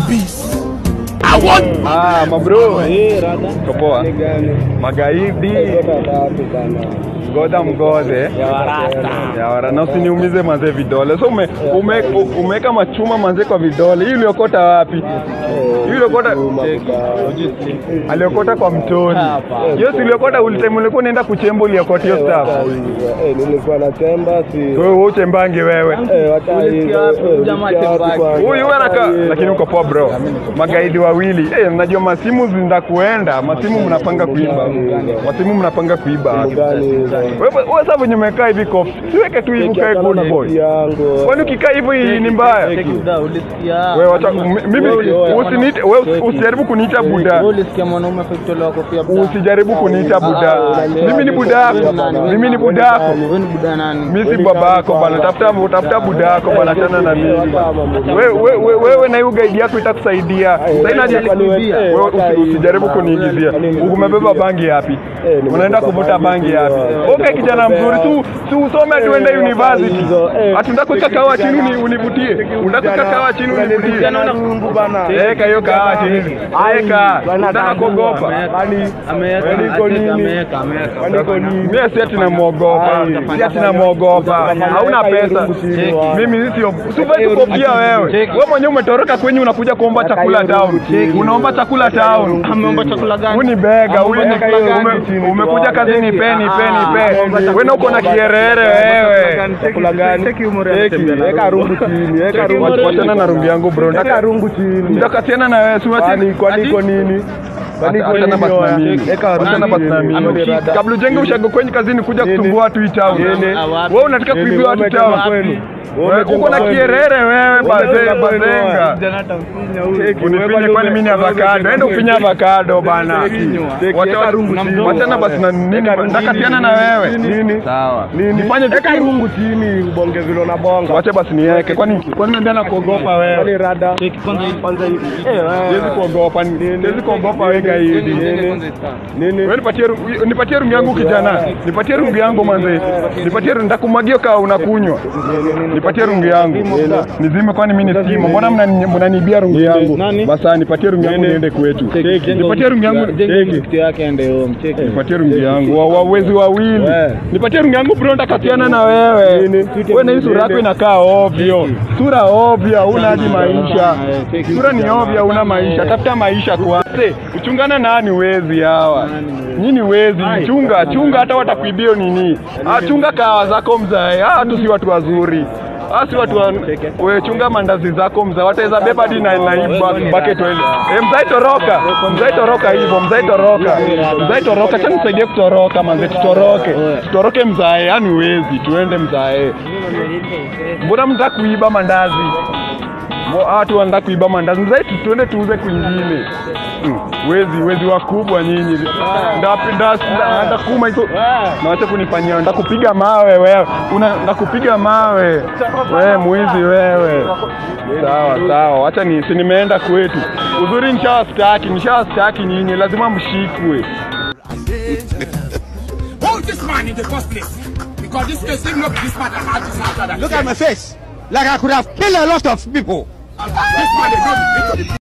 babies. I want Ah, mabro. Uko poa? Magaidi. Ngoda mgode. Ya wara na usiniumize manze vidole. So ume, ume, umeweka machuma manze kwa vidole. Hii uliokota wapi? Hii uliokota aliokota kwa mtoni. Hiyo si uliokota ulitime ulikuwa unaenda kuchemba uliokota hiyo stuff. nilikuwa na temba si Wewe wewe uchembange wewe. Eh, wacha hizo, eh, Jamaa ulisikia wapi tembaki. kwanza? Huyu anaka lakini uko poa bro. Magaidi wawili. Eh, mnajua masimu zinda kuenda, masimu mnapanga kuiba. Masimu mnapanga kuiba. Gani hizo? Wewe wewe sasa venye umekaa hivi kofi. Siweke tu hivi ukae Nikiachana good na boy. bibi yangu Kwani ukikaa hivi ni mbaya? Cheki buda, ulisikia? Wewe wacha m- mimi usiniite wewe usijaribu kuniita buda. Wewe ulisikia mwanaume akitolewa kofia buda? Usijaribu kuniita buda. Ah, Mimi ni buda yako. Mimi ni buda yako. Wewe ni buda nani? Mimi si baba yako bana. Tafuta tafuta buda yako bana tena na mimi. Wewe wewe wewe na hiyo guide yako itakusaidia. Sasa inaje wewe usi- usijaribu kuniingizia. Umebeba bangi yapi? Unaenda kuvuta bangi yapi? Okay kijana mzuri tu si usome tuende university. Atunda kuweka kawa chini uni- univutie. Unataka kuweka kawa chini univutie. Mungu bana Eka hiyo kawa chini. Eka. Unataka kuogopa. Ameweka, Niko nini? ameweka, ameweka. Niko nini? Mimi si ati namwogopa. Si ati namwogopa. Hauna pesa. Mimi sio sivai kukopia wewe. Wewe mwenyewe umetoroka kwenye unakuja kuomba chakula town. Unaomba chakula town. Ameomba chakula gani? Huni bega, huni Ameomba chakula gani? ume- umekuja kazini peni peni pe. Wewe uko na kierere wewe. Chakula gani? Cheki umri Cheki, anatembea na weka rungu chini, weka rungu chini. Wachana na rungu yangu bro. Weka Nataka rungu chini. nitakatiana na wewe. Si Kwani wati kwani iko nini? Kwani iko Achana nini? basi na mimi. Weka rungu Achana basi na chini. mimi. Ameushika. Kabla ujenge ushago kwenye kazini kuja kusumbua watu hii town. Nini? Wewe unataka Nini? kuibia watu Wewe town. umetoka kwenu? Wewe Wewe umetoka uko na kwenu? kierere wewe bazenga umetoka kwenu? bazenga. Kijana atamfinya huyu. Cheki, Unifinye wewe kwani mimi ni wewe avocado. Enda ufinye avocado bana. Cheki, Wacha weka rungu chini. wachana basi na nini? Weka rungu Ndakatiana na wewe. Nini? Sawa. Nini? Nifanye Weka rungu chini ubonge vile unabonga. Wacha basi niweke. Kwani kwani unaenda na kuogopa wewe? Kwani rada? Cheki kwanza hivi. Kwanza hivi. Eh, Siwezi wewe. kuogopa. Siwezi kuogopa wewe gaidi. Nini? Wewe nipatie rungu- nipatie rungu yangu kijana. Nipatie rungu yangu manze. Nipatie rungu ndakumwagia kama unakunywa. Nipatie rungu yangu. Nizime kwani mimi ni simu. Mbona mnani- mnanibia rungu yangu? Nani? Basa nipatie rungu yangu niende kwetu. Nipatie rungu yangu. Jenga kitu yake ende home. Cheki. Nipatie rungu yangu. Wa- Wawezi wawili. We. Nipatie rungu yangu bro ndakatiana na wewe. Nini? Wewe na hii sura yako inakaa ovyo. Sura ovyo, huna hadi maisha. Sura ni ovyo, huna maisha. Tafuta maisha kwanza. Uchungana nani wezi hawa? Nyinyi wezi, chunga, chunga hata watakuibia nini? Ah, chunga kawa zako mzae. Ah, tu si watu wazuri. Ah, si watu wa... We chunga mandazi zako mzae. Wataweza beba hadi na na hii ba- bucket wele. Eh, mzae toroka. Mzae toroka hivyo, mzae toroka. Mzae toroka, acha nisaidie kutoroka manze, tutoroke. Tutoroke mzae, yani wezi, tuende mzae. Mbona mnataka kuiba mandazi? Mo- Watu wanataka kuiba mandazi. Mzae tu- tuende tuuze kwingine. Mm, Wezi, wezi wakubwa nyinyi. Ndapenda ndakuma hizo. Na wacha kunifanyia, ndakupiga mawe wewe. Una ndakupiga mawe. Wewe mwizi wewe. Sawa sawa, wacha ni si nimeenda kwetu. Uzuri nishawastaki, nishawastaki nyinyi, lazima mshikwe. Hold this man in the first place. Because this case didn't look this man that had this after that. Look at my face. Like I could have killed a lot of people. This man, they know the